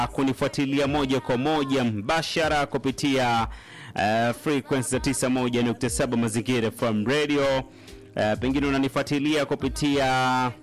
kunifuatilia moja kwa moja mbashara kupitia uh, frequency za 91.7 Mazingira FM Radio. Uh, pengine unanifuatilia kupitia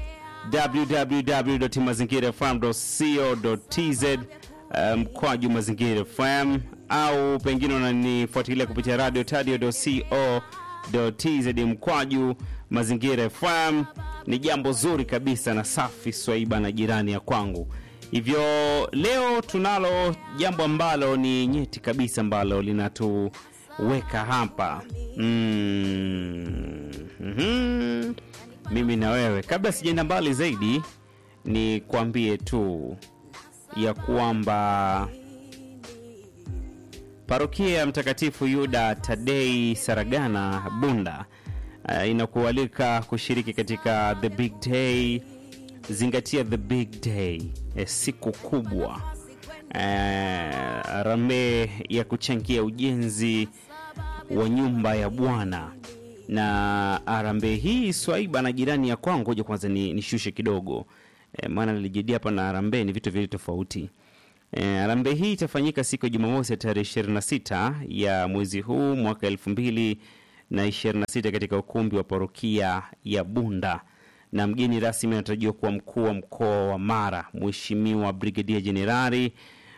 www.mazingirafm.co.tz mkwaju um, Mazingira FM au pengine unanifuatilia kupitia radio tadio.co.tz mkwaju Mazingira FM. Ni jambo zuri kabisa na safi swaiba na jirani ya kwangu. Hivyo leo tunalo jambo ambalo ni nyeti kabisa ambalo linatuweka hapa mm -hmm. Mimi na wewe, kabla sijaenda mbali zaidi, ni kuambie tu ya kwamba parokia ya Mtakatifu Yuda Tadei Saragana Bunda uh, inakualika kushiriki katika the big day. Zingatia the big day, eh, siku kubwa eh, rambe ya kuchangia ujenzi wa nyumba ya Bwana na arambe hii swaiba na jirani ya kwangu. Ngoja kwanza ni nishushe kidogo e, maana nilijidia hapa na arambe ni vitu viwili tofauti. E, arambe hii itafanyika siku ya Jumamosi ya tarehe 26 ya mwezi huu mwaka elfu mbili na 26 katika ukumbi wa parokia ya Bunda, na mgeni rasmi anatarajiwa kuwa mkuu wa mkoa wa Mara Mheshimiwa Brigedia Jenerali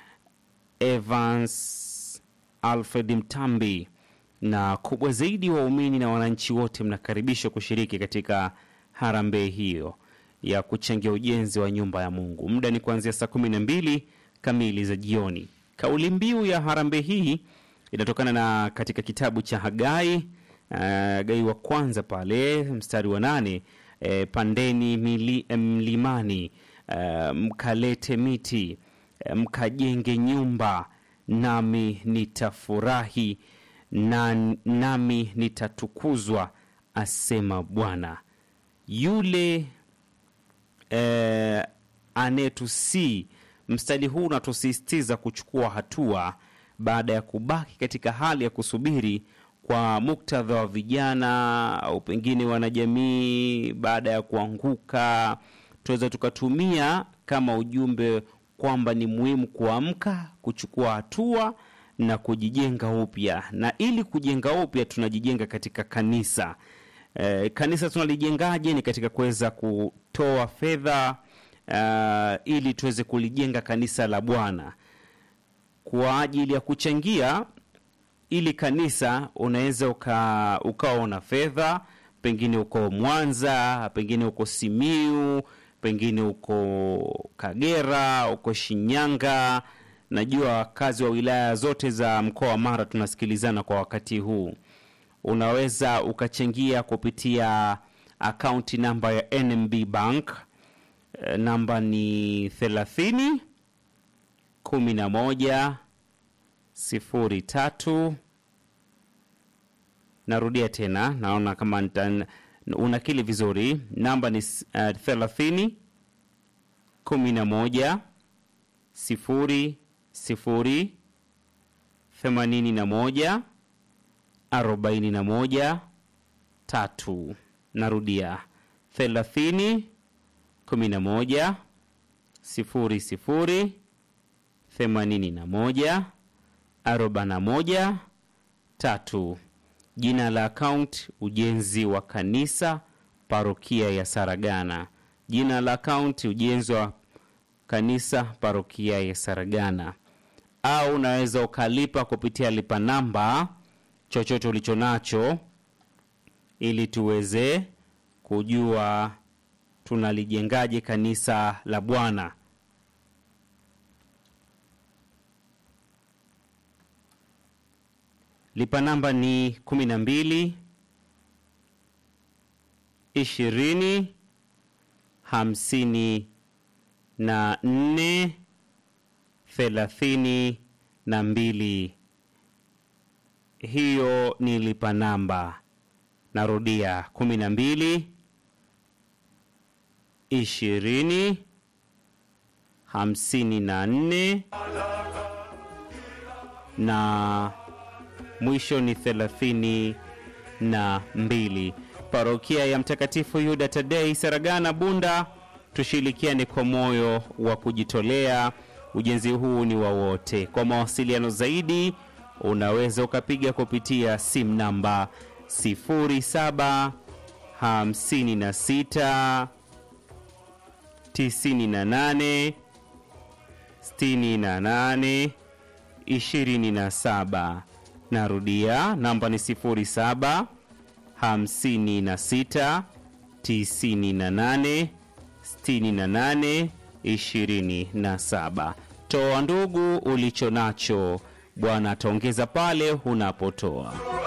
Evans Alfred Mtambi na kubwa zaidi, waumini na wananchi wote mnakaribishwa kushiriki katika harambee hiyo ya kuchangia ujenzi wa nyumba ya Mungu. Muda ni kuanzia saa kumi na mbili kamili za jioni. Kauli mbiu ya harambee hii inatokana na katika kitabu cha Hagai, uh, Hagai wa kwanza pale mstari wa nane, eh, pandeni mili, mlimani, uh, mkalete miti, uh, mkajenge nyumba, nami nitafurahi na nami nitatukuzwa, asema Bwana. Yule eh, anetusii. Mstari huu unatusisitiza kuchukua hatua baada ya kubaki katika hali ya kusubiri kwa muktadha wa vijana au pengine wanajamii baada ya kuanguka. Tunaweza tukatumia kama ujumbe kwamba ni muhimu kuamka, kuchukua hatua na kujijenga upya. Na ili kujenga upya, tunajijenga katika kanisa. E, kanisa tunalijengaje? Ni katika kuweza kutoa fedha uh, ili tuweze kulijenga kanisa la Bwana kwa ajili ya kuchangia ili kanisa. Unaweza uka, ukaona fedha, pengine uko Mwanza, pengine uko Simiu, pengine uko Kagera, uko Shinyanga Najua wakazi wa wilaya zote za mkoa wa Mara tunasikilizana kwa wakati huu. Unaweza ukachangia kupitia akaunti namba ya NMB Bank, namba ni 30 11 03. Narudia tena, naona kama nita, unakili vizuri. Namba ni uh, 30 11 sifuri sifuri themanini na moja arobaini na moja tatu. Narudia thelathini kumi na moja sifuri sifuri themanini na moja arobaini na moja tatu. Jina la akaunti ujenzi wa kanisa parokia ya Saragana. Jina la akaunti ujenzi wa kanisa parokia ya Saragana, au unaweza ukalipa kupitia lipa namba chochote ulicho nacho, ili tuweze kujua tunalijengaje kanisa la Bwana. Lipa namba ni kumi na mbili ishirini hamsini na nne thelathini na mbili. Hiyo ni lipa namba. Narudia, kumi na mbili ishirini hamsini na nne na mwisho ni thelathini na mbili. Parokia ya Mtakatifu Yuda Tadei Saragana Bunda, tushirikiane kwa moyo wa kujitolea Ujenzi huu ni wa wote. Kwa mawasiliano zaidi, unaweza ukapiga kupitia simu namba 07 56 98 68 27. Narudia, namba ni 07 56 98 68 27. Toa ndugu ulicho nacho, Bwana ataongeza pale unapotoa.